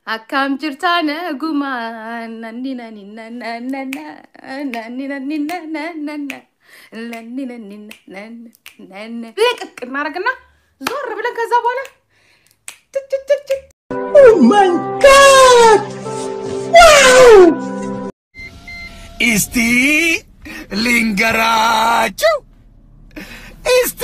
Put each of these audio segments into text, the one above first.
Akkam jirtaana gumaa nanni nanni nanna nanni nanni nanna nanni nanni nanna ልቅቅ እናደርግና ዞር ብለን ከዛ በኋላ ትትትት እስቲ ልንገራችሁ እስቲ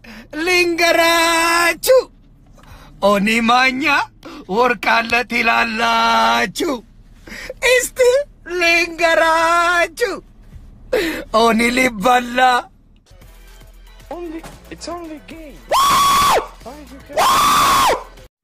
ልንገራችሁ ኦኒ ማኛ ወርቃለት ይላላችሁ እስቲ ልንገራችሁ ኦኒ ሊበላ Only, it's only a game. Why did you care?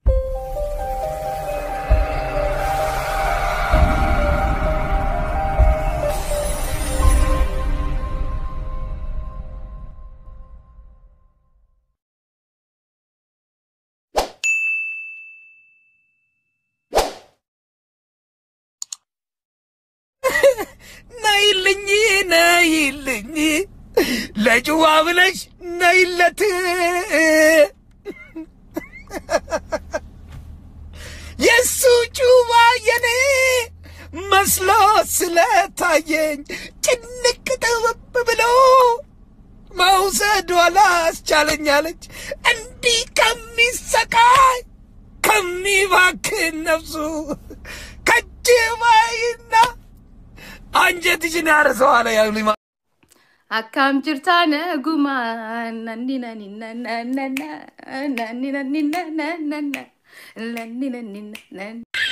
ነይልኝ ነይልኝ ለጭዋ ብለሽ ነይለት የሱ ጩባ የኔ መስሎ ስለታየኝ ጭንቅ ጥብብ ብሎ መውሰድ አላስቻለኛለች እንዲህ ከሚሰቃይ ከሚባክን ነፍሱ ከጅባይና አንጀትሽን ያርሰዋለ ያሉኝ Akkam jirtaana gumaa nanni nanni nanna nanni nanni nanna nanni nanni nanna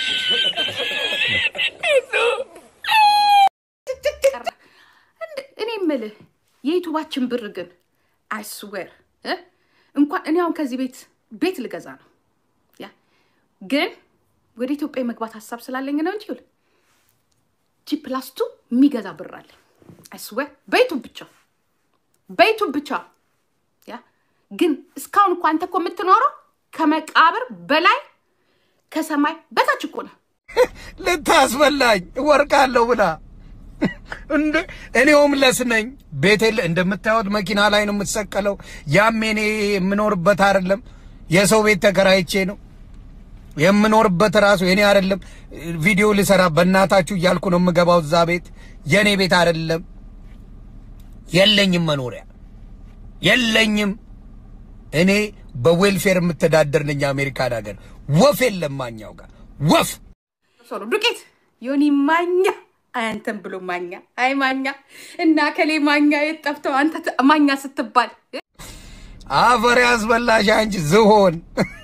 እኔ የምልህ የዩቱባችን ብር ግን አይስዌር እንኳን እኔ አሁን ከዚህ ቤት ቤት ልገዛ ነው ያ ግን ወደ ኢትዮጵያ የመግባት ሀሳብ ስላለኝ ነው እንጂ ይኸውልህ ጂ ፕላስቱ የሚገዛ ብር አለ አይስዌር በዩቱብ ብቻ በዩቱብ ብቻ ያ ግን እስካሁን እኮ አንተ እኮ የምትኖረው ከመቃብር በላይ ከሰማይ በታች እኮ ነው ልታስበላኝ ወርቃለሁ ብላ እንደ እኔ ሆምለስ ነኝ። ቤቴ ል- እንደምታዩት መኪና ላይ ነው የምትሰቀለው። ያም እኔ የምኖርበት አይደለም፣ የሰው ቤት ተከራይቼ ነው የምኖርበት። ራሱ የኔ አይደለም። ቪዲዮ ልሰራ በእናታችሁ እያልኩ ነው የምገባው እዛ ቤት። የኔ ቤት አይደለም። የለኝም፣ መኖሪያ የለኝም። እኔ በዌልፌር የምተዳደር ነኝ። አሜሪካን ሀገር ወፍ የለም ማኛው ጋር ወፍ ሶሎ ዱቄት ዮኒ ማኛ አያንተን ብሎ ማኛ አይ ማኛ እና ከሌ ማኛ የት ጠፍተው አንተ ት- ማኛ ስትባል አፈር ያስበላሽ አንቺ ዝሆን።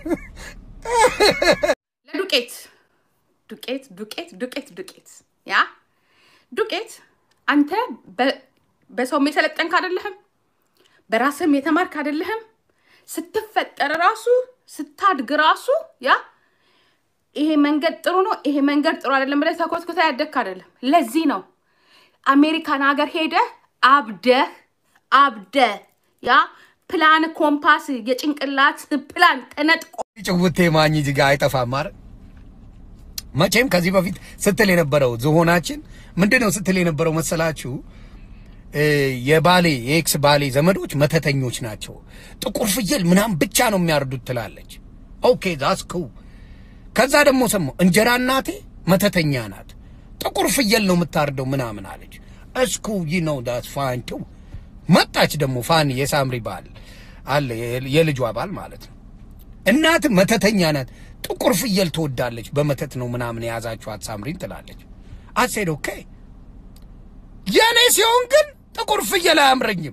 ለዱቄት ዱቄት ዱቄት ዱቄት ዱቄት ያ ዱቄት አንተ በ- በሰውም የሰለጠንክ አይደለህም፣ በራስህም የተማርክ አይደለህም። ስትፈጠር ራሱ ስታድግ ራሱ ያ ይሄ መንገድ ጥሩ ነው፣ ይሄ መንገድ ጥሩ አይደለም ብለህ ተኮትኩተህ ያደግክ አይደለም። ለዚህ ነው አሜሪካን ሀገር ሄደህ አብደህ አብደህ ያ ፕላን ኮምፓስ የጭንቅላት ፕላን ተነጥቆ ጭውቴ ማኝ ጅጋ አይጠፋም አይደል? መቼም ከዚህ በፊት ስትል የነበረው ዝሆናችን ምንድን ነው ስትል የነበረው መሰላችሁ? እ፣ የባሌ የኤክስ ባሌ ዘመዶች መተተኞች ናቸው፣ ጥቁር ፍየል ምናምን ብቻ ነው የሚያርዱት ትላለች። ኦኬ ዛስ ኩ ከዛ ደግሞ ሰማሁ እንጀራ እናቴ መተተኛ ናት፣ ጥቁር ፍየል ነው የምታርደው ምናምን አለች። እስኩ ይ ነው ዳስ ፋን ቱ መጣች ደግሞ ፋኒ የሳምሪ ባል አለ የ- የልጇ ባል ማለት ነው። እናት መተተኛ ናት፣ ጥቁር ፍየል ትወዳለች፣ በመተት ነው ምናምን የያዛችኋት ሳምሪን ትላለች። አሴድ ኦኬ የእኔ ሲሆን ግን ጥቁር ፍየል አያምረኝም።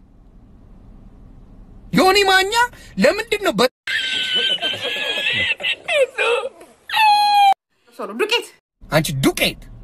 ዮኒ ማኛ ለምንድን ነው በ- ሶሎ ዱቄት አንቺ ዱቄት